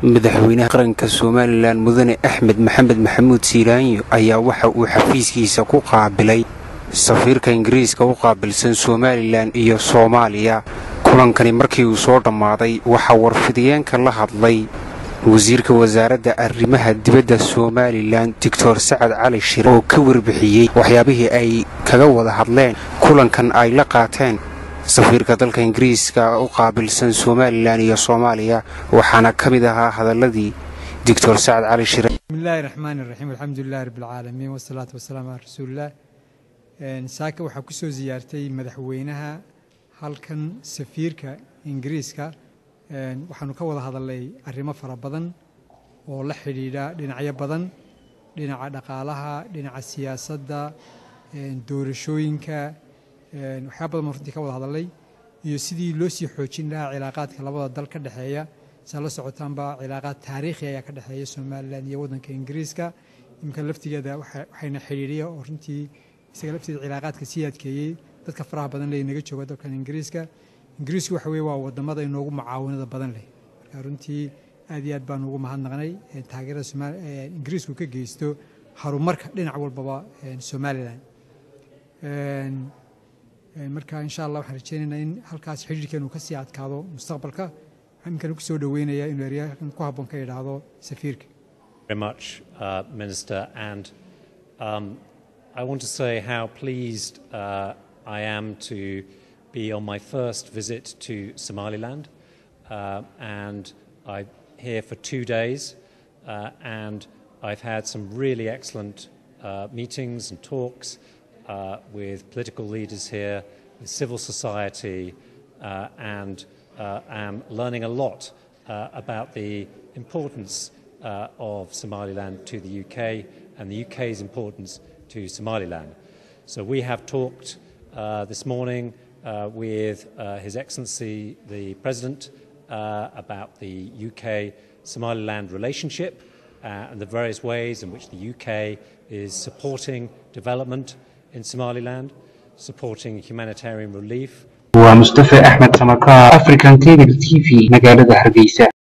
madaxweynaha qaranka somalilan mudane axmed maxamed maxamuud siilaanyo ayaa waxa uu xafiiskiisa ku qaabilay safiirka ingiriiska u qaabilsan somalilan iyo soomaaliya kulankani markii uu soo dhammaaday waxaa warfidiyeenka la hadlay wasiirka wasaaradda arrimaha dibadda somalilan doctor sacad cali shire oo ka warbixiyey waxyaabihii ay kaga wada hadleen kulankan ay la qaateen safiirka dalka ingiriiska u qaabilsan somalilan iyo soomaaliya waxaana ka mid ahaa hadaladii doctor sacad cali shire bismillahi raxmaani raxiim alxamdulilahi rabbilcaalamiin wasalaatu wasalaamu calaa rasuulilah saaka waxaa ku soo siyaartay madaxweynaha halkan safiirka ingiriiska waxaanu ka wada hadalnay arrimo fara badan oo la xidhiidha dhinacyo badan dhinaca dhaqaalaha dhinaca siyaasadda doorashooyinka waxyaa badan baan runtii ka wada hadalnay iyo sidii loo sii xoojin lahaa cilaaqaadka labada dal ka dhexeeya saa la socotaanba cilaaqaad taariikhi ayaa ka dhexeeya somalilan iyo waddanka ingiriiska iminka laftigeeda waxayna xidhiidhiya oo runtii isaga lafteeda cilaaqaadka sii adkeeyey dadka faraha badan leh inaga jooga dalkan ingiriiska ingiriisku waxa weye waa wadamada inoogu mucaawinada badan leh marka runtii aad iyo aad baan ugu mahadnaqnay taageerada somaal ingiriisku ka geysto horumarka dhinac walbaba somalilan marka insha allah waxaan rajeynaynaa in halkaas xidhiirkeenu ka sii adkaado mustaqbalka waxaan imkan ku soo dhoweynayaa inuu eryahan ku habboon ka idhaahdo safiirka very much, uh, Minister, and um, I want to say how pleased uh, I am to be on my first visit to Somaliland, uh, and I'm here for two days, uh, and I've had some really excellent uh, meetings and talks uh, with political leaders here, with civil society, uh, and uh, am learning a lot uh, about the importance uh, of Somaliland to the UK and the UK's importance to Somaliland. So we have talked uh, this morning uh, with uh, His Excellency the President uh, about the UK Somaliland relationship uh, and the various ways in which the UK is supporting development in Somaliland, supporting humanitarian relief waa mustafe axmed samakaar african cable t v magaalada hargeysa